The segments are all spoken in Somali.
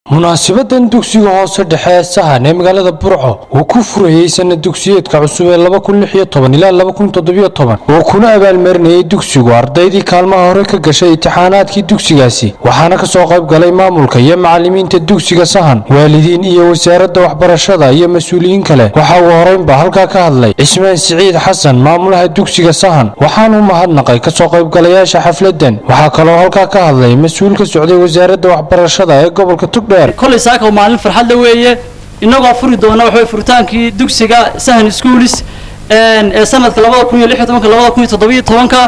munaasibadan dugsiga hoose dhexe ee sahan ee magaalada burco uu ku furayey sanad dugsiyeedka cusub ee ilaa uu kuna abaalmarinayey dugsigu ardaydii kaalmaha hore ka gashay imtixaanaadkii dugsigaasi waxaana kasoo qayb galay maamulka iyo macalimiinta dugsiga sahan waalidiin iyo wasaaradda waxbarashada iyo mas-uuliyiin kale waxa uu horeynba halkaa ka hadlay cismaan siciid xasan maamulaha dugsiga sahan waxaanuu mahadnaqay kasoo qaybgalayaasha xafladan waxaa kaloo halkaa ka hadlay mas-uul ka socday wasaaradda waxbarashada ee gobolka tugdheer kolay saaka maalin farxadla weeye innagoo furi doona waxa furitaankii dugsiga sahan schoolis ee sanadka labada kun iyo lix iyo tobanka labada kun iyo toddobiyo tobanka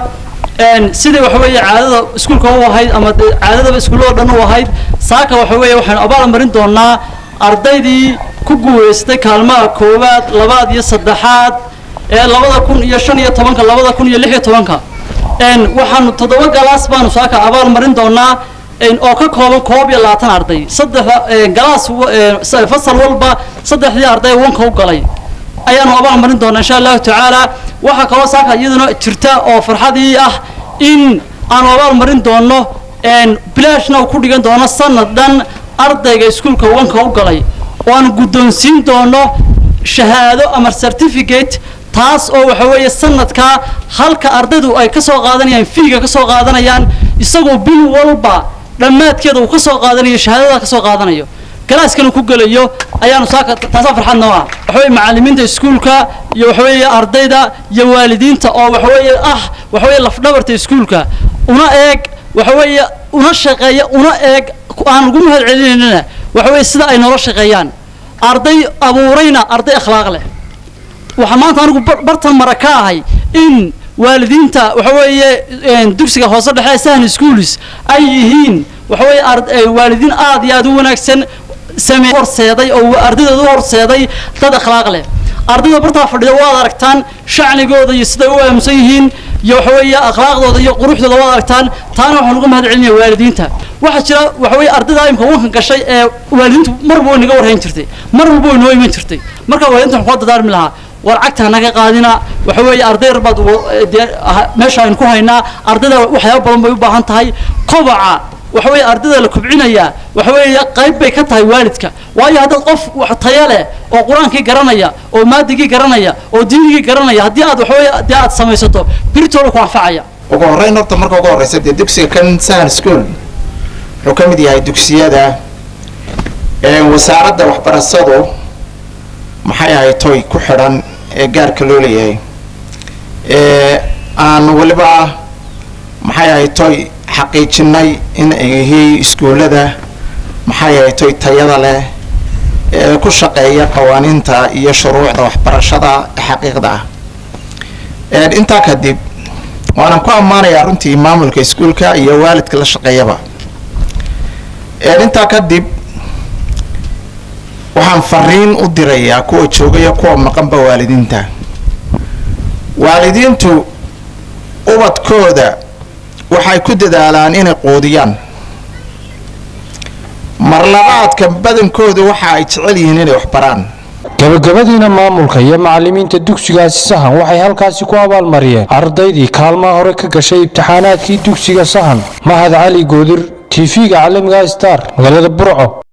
sidai waxa weeye caadada iskuulka u ahayd ama caadadaba iskuullada dhan u ahayd saaka waxa weeye waxaynu abaal marin doonaa ardaydii ku guulaystay kaalmaha koowaad labaad iyo saddexaad ee labada kun iyo shan iyo tobanka labada kun iyo lix iyo tobanka waxaanu toddoba galaas baanu saaka abaal marin doonaa oo ka kooban koob iyo labaatan arday saddexda galaas fasal walba saddexdii arday wanka u galay ayaanu abaal marin doonaa insha allahu tacaala waxaa kaloo saaka iyaduna jirta oo farxadii ah in aanu abaal marin doono bilashna uu ku dhigan doono sanad dhan ardayga iskuulka wanka u galay oo aanu guddoonsiin doono shahaado ama certificate taas oo waxa weeye sanadkaa halka ardaydu ay ka soo qaadanayaan fiiga ka soo qaadanayaan isagoo bil walba dhammaadkeeda uu ka soo qaadanayo shahaadada ka soo qaadanayo galaaskana ku gelayo ayaanu saaka taasaa farxad noo ah waxaweye macallimiinta iskuulka iyo waxaweeye ardayda iyo waalidiinta oo waxaweeye ah waxaweye lafdhabarta iskuulka una eeg waxaweeye una shaqeeya una eeg aan ugu mahad celinaynana waxaweye sida ay noola shaqeeyaan arday abuurayna arday akhlaaq leh waxaa maanta anigu bartan mara ka ahay in waalidiinta waxa weeye dugsiga hoose dhexe sahan schools ay yihiin waxa weeye waalidiin aad iyo aad u wanaagsan samee horseeday oo ardaydeeda u horseeday dad akhlaaq leh ardayda bartaa fadhida waad aragtaan shacnigooda iyo siday u aamusan yihiin iyo waxa weeye akhlaaqdooda iyo quruxdooda waad aragtaan taana waxaan uga mahad celinaya waalidiinta waxaa jira waxa weeye ardayda imka wankan gashay ee waalidiintu marba way naga warhayn jirtay mar walba way noo iman jirtay marka waalidiinta waxaan kula dadaarmi lahaa war cagta naga qaadina waxa weeye arday yar baad meesha aynu ku haynaa ardayda waxyaaba badan bay u baahan tahay kobaca waxa weeye ardayda la kobcinaya waxa weeye qayb bay ka tahay waalidka waayo haddaad qof taya leh oo qur-aankii garanaya oo maadigii garanaya oo diinigii garanaya haddii aad waxa weeye haddii aad samaysato biritooda ku anfacaya ugu horreyn horta marka ugu horreysa dee dugsiga kan sahan school wuxuu ka mid yahay dugsiyada wasaaradda waxbarashadu maxay ahay toy ku xidhan ee gaarka loo leeyahay aan weliba maxay ahay toy xaqiijinay in ay yihiin iskuullada maxay ahay toy tayada leh ee ku shaqeeya qawaaniinta iyo shuruucda waxbarashada xaqiiqda ah intaa kadib waanan ku ammaanayaa runtii maamulka iskuulka iyo waalidka la shaqeeyaba intaa kadib waxaan fariin u dirayaa kuwa joogaya kuwa maqanba waalidiinta waalidiintu ubadkooda waxay ku dadaalaan inay quudiyaan marlabaadka badankooda waxa ay jecel yihiin inay waxbaraan gabagabadiina maamulka iyo macalimiinta dugsigaasi sahan waxay halkaasi ku abaalmariyeen ardaydii kaalmaha hore ka gashay imtixaanaadkii dugsiga sahan mahad cali goodir tv-ga caalamiga star magaalada burco